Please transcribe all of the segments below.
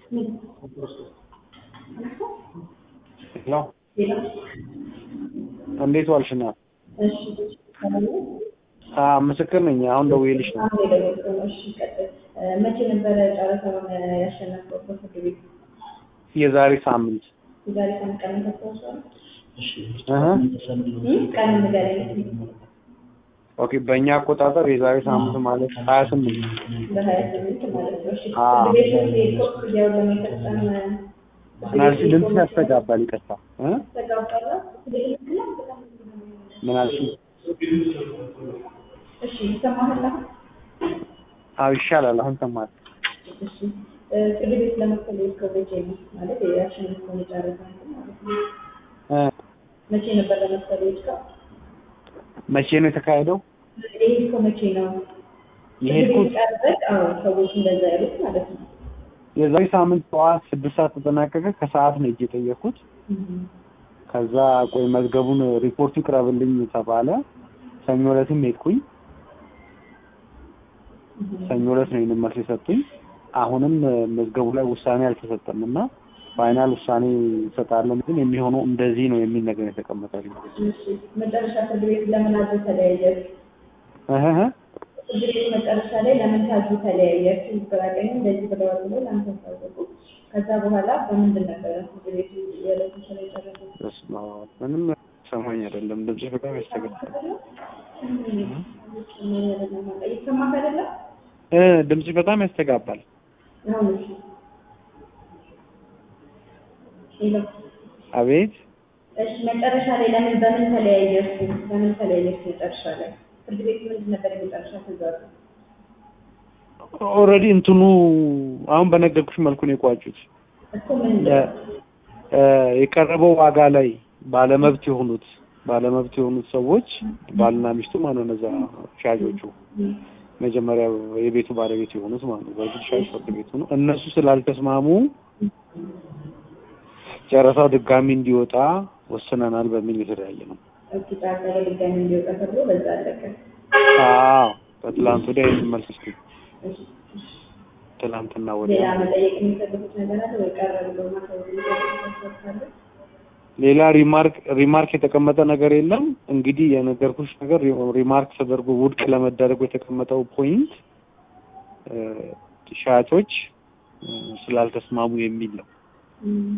ሄሎ እንዴት ዋልሽ? ና ምስክር ነኝ። አሁን ደውዬልሽ ነው። መቼ ነበረ ጨረታውን ያሸነፈው በፍርድ ቤት? የዛሬ ሳምንት የዛሬ ሳምንት ቀን ታስታውሳለህ? እህ ቀን ንገረኝ። ኦኬ በእኛ አቆጣጠር የዛሬ ሳምንት ማለት ሀያ ስምንት በሀያ ስምንት ማለት ነው። እሺ አዎ። ፍርድ ቤት ውስጥ የሄድከው ክፍያውን ለመፈጸም ምናልሽ ድምፅ ያስተጋባል። ይቅርታ እ ተጋብቷል? ምን አልሽ? እሺ ይሰማሃል አሁን? አዎ ይሻላል። አሁን ሰማት። እሺ እ ፍርድ ቤት ለመክፈል የሄድከው መቼ ነው? ማለት ያሸነፍከውን የጨረታ እንትን ማለት ነው። እ መቼ ነበር ለመክፈል የሄድከው? መቼ ነው የተካሄደው? የሄድከው መቼ ነው? የሄድኩት ፍርድ ቤት ቀርበህ? አዎ ሰዎች እንደዛ ያሉት ማለት ነው። የዛሬ ሳምንት ጠዋት ስድስት ሰዓት ተጠናቀቀ። ከሰዓት ነው እጅ የጠየኩት። እህ ከዛ ቆይ መዝገቡን ሪፖርቱ ይቅረብልኝ ተባለ። ሰኞ ዕለትም ሄድኩኝ። ሰኞ ዕለት ነው ይህንን መልስ የሰጡኝ። አሁንም እ፣ መዝገቡ ላይ ውሳኔ አልተሰጠም እና ፋይናል ውሳኔ እንሰጣለን፣ ግን የሚሆነው እንደዚህ ነው የሚል ነገር የተቀመጠልኝ። እሺ መጨረሻ ፍርድ ቤት ለምን አዞ ተለያየህ? እህ እህ። ፍርድ ቤት መጨረሻ ላይ ለምን ታዙ ተለያየህ? በቀኝ እንደዚህ ብለዋል ብሎ ለአንተ ታወቁ። ከዛ በኋላ በምንድን ነበረ ፍርድ ቤቱ የዕለቱ ስራ የጨረሰው? በስመ አብ። ምንም ሰማኝ አይደለም። ድምጽ በጣም ያስተጋባል። ይሰማህ አይደለም? እ ድምጽ በጣም ያስተጋባል። አሁን እሺ ሄሎ አቤት እሺ መጨረሻ ላይ ለምን በምን ተለያያችሁ? በምን ተለያያችሁ? መጨረሻ ላይ ፍርድ ቤት ምንድን ነበር የመጨረሻ ትዕዛዙ? ኦልሬዲ እንትኑ አሁን በነገርኩሽ መልኩ ነው የቋጩት። እኮ ምን እ፣ የቀረበው ዋጋ ላይ ባለመብት የሆኑት ባለመብት የሆኑት ሰዎች ባልና ሚስቱ ማለት ነው እነዛ ሻጮቹ መጀመሪያ የቤቱ ባለቤት የሆኑት ማለት ነው። በእርግጥ ሻጭ ፍርድ ቤቱ ነው። እነሱ ስላልተስማሙ ጨረታው ድጋሚ እንዲወጣ ወስነናል በሚል የተለያየ ነው። እሱ ጫካ ላይ ድጋሚ እንዲወጣ ተብሎ በዛ አለቀ። አዎ ከትላንት ወዲያ ይህን መልስ እስኪ እሺ ትላንትና ሌላ ወዲያ መጠየቅ የሚፈልጉት ነገር አለ ወይ? ቀረ ብሎ ማሳወቅ የሚፈልጉት ካለ ሌላ ሪማርክ ሪማርክ የተቀመጠ ነገር የለም። እንግዲህ የነገርኩሽ ነገር ሪ- ሪማርክ ተደርጎ ውድቅ ለመደረጉ የተቀመጠው ፖይንት እ፣ ሻጮች እ፣ ስላልተስማሙ የሚል ነው። እም፣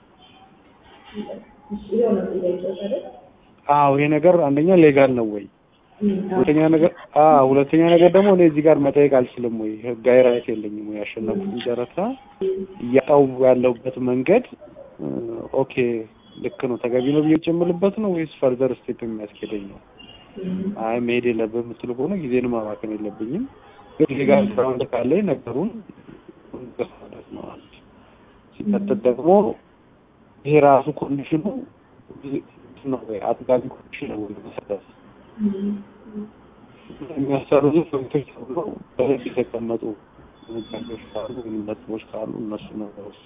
እሺ ይኸው ነው ጥያቄው አይደል? አዎ ይሄ ነገር አንደኛ ሌጋል ነው ወይ? እም፣ አዎ። ሁለተኛ ነገር አዎ ሁለተኛ ነገር ደግሞ እኔ እዚህ ጋር መጠየቅ አልችልም ወይ? ህጋዊ ራይት የለኝም ወይ? ያሸነፍኩትን ጨረታ እያጣው ያለሁበት መንገድ እ፣ ኦኬ ልክ ነው ተገቢ ነው ብዬ ጨምልበት ነው ወይስ ፈርዘር ስቴፕ የሚያስኬደኝ ነው? እም፣ አይ መሄድ የለብህም የምትሉ ከሆነ ጊዜን ማባከን የለብኝም። ግን ሌጋል ግራውንድ ካለኝ ነገሩን ገፋለት ነው አንድ። ሲቀጥል ደግሞ ይሄ ራሱ ኮንዲሽኑ ነው ወይ አጥጋቢ ኮንዲሽን ነው ወይ መሰረት እም፣ የሚያሰርዙ ፖይንቶች ተብሎ በህግ የተቀመጡ ነጋዴዎች ካሉ ወይም ነጥቦች ካሉ እነሱ ነገሮች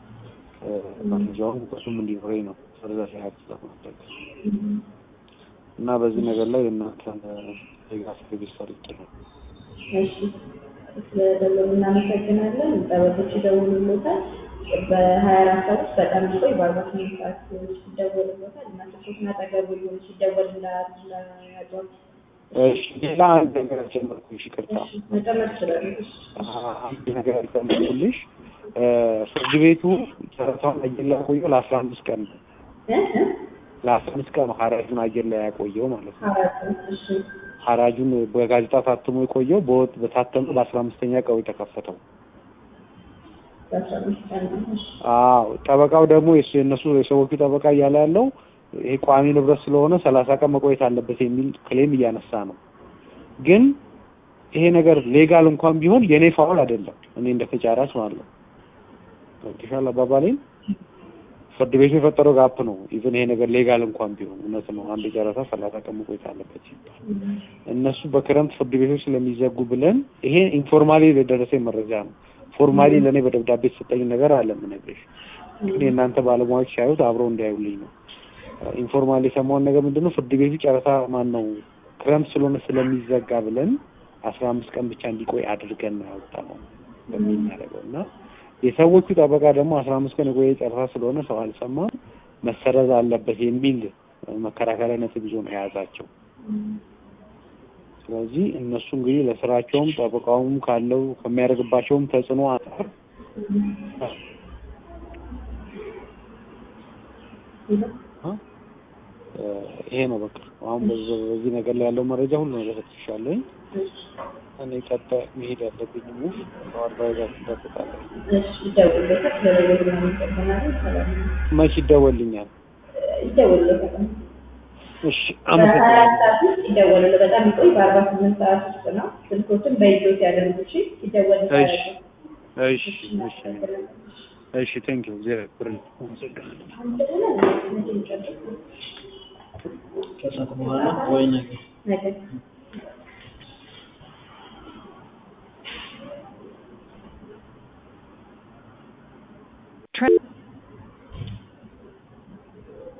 መረጃውን እውቀቱም እንዲኖረኝ ነው ፈርዘር ያህል ስለማድረግ እም። እና በዚህ ነገር ላይ የእናንተን ሌጋ ሰርቪስ ፈልጌ ነው። እሺ ስለደወሉ እናመሰግናለን። ጠበቆች ይደውሉልዎታል። በሀያ አራት ሰዓት ውስጥ በጣም ቆይ በአርባ ስምንት ሰዓት ውስጥ ይደወልልዎታል። እናንተ ሶስት አጠገቡ ይሁን ሲደወል እንዳያጫው እሺ ሌላ አንድ ነገር ጨመርኩልሽ፣ ይቅርታ መጨመር ይችላሉ። እሺ አንድ ነገር ጨመርኩልሽ። እ፣ ፍርድ ቤቱ ጨረታውን አየር ላይ ያቆየው ለአስራ አምስት ቀን ነው። እ እ ለአስራ አምስት ቀን ነው ሀራጁን አየር ላይ ያቆየው ማለት ነው። አራት እሺ ሀራጁን በጋዜጣ ታትሞ የቆየው በወጥ በታተመ በአስራ አምስተኛ ቀን የተከፈተው። በአስራ አምስት ቀን ነው። እሺ አዎ ጠበቃው ደግሞ የሱ የእነሱ የሰዎቹ ጠበቃ እያለ ያለው ይሄ ቋሚ ንብረት ስለሆነ ሰላሳ ቀን መቆየት አለበት የሚል ክሌም እያነሳ ነው። ግን ይሄ ነገር ሌጋል እንኳን ቢሆን የኔ ፋውል አይደለም። እኔ እንደ ተጫራች ማለት ነው። ገብቶሻል አባባሌን? ፍርድ ቤቱ የፈጠረው ጋፕ ነው። ኢቭን ይሄ ነገር ሌጋል እንኳን ቢሆን እውነት ነው። አንድ ጨረታ ሰላሳ ቀን መቆየት አለበት ሲባል እነሱ በክረምት ፍርድ ቤቶች ስለሚዘጉ ብለን ይሄ ኢንፎርማሊ የደረሰኝ መረጃ ነው። ፎርማሊ ለእኔ በደብዳቤ የተሰጠኝ ነገር አለ የምነግርሽ። ግን የእናንተ ባለሙያዎች ሲያዩት አብረው እንዲያዩልኝ ነው። ኢንፎርማሊ የሰማውን ነገር ምንድነው ፍርድ ቤቱ ጨረታ ማን ነው ክረምት ስለሆነ ስለሚዘጋ ብለን አስራ አምስት ቀን ብቻ እንዲቆይ አድርገን ነው ያወጣነው በሚል ያደረገው እና የሰዎቹ ጠበቃ ደግሞ አስራ አምስት ቀን የቆየ ጨረታ ስለሆነ ሰው አልሰማም መሰረዝ አለበት የሚል መከራከሪያ ነጥብ ይዞ ነው የያዛቸው። ስለዚህ እነሱ እንግዲህ ለስራቸውም ጠበቃውም ካለው ከሚያደርግባቸውም ተጽዕኖ አንጻር ይሄ ነው በቃ አሁን በዚህ ነገር ላይ ያለው መረጃ ሁሉ ነገር ሰጥቻለሁኝ። እኔ ቀጣይ መሄድ ያለብኝ ሙቭ አድቫይዘር ትጠብቃለሁ። ይደውልለታል። ስለደወሉ እናመሰግናለን። ሰላም ነው። መች ይደወልኛል? ይደውልለታል። እሺ በሀያ አመሰግናለሁ። አራት ሰዓት ውስጥ ይደወላል። በጣም ይቆይ። በአርባ ስምንት ሰዓት ውስጥ ነው። ስልኮችን በይዞት ያደርጉ። እሺ ይደወልለታል። እሺ እሺ እሺ እሺ ቴንክ ዩ እግዚአብሔር ይስጥልኝ። አመሰግናለሁ። ከሰዓት በኋላ ወይ ነገ ነገ Tra-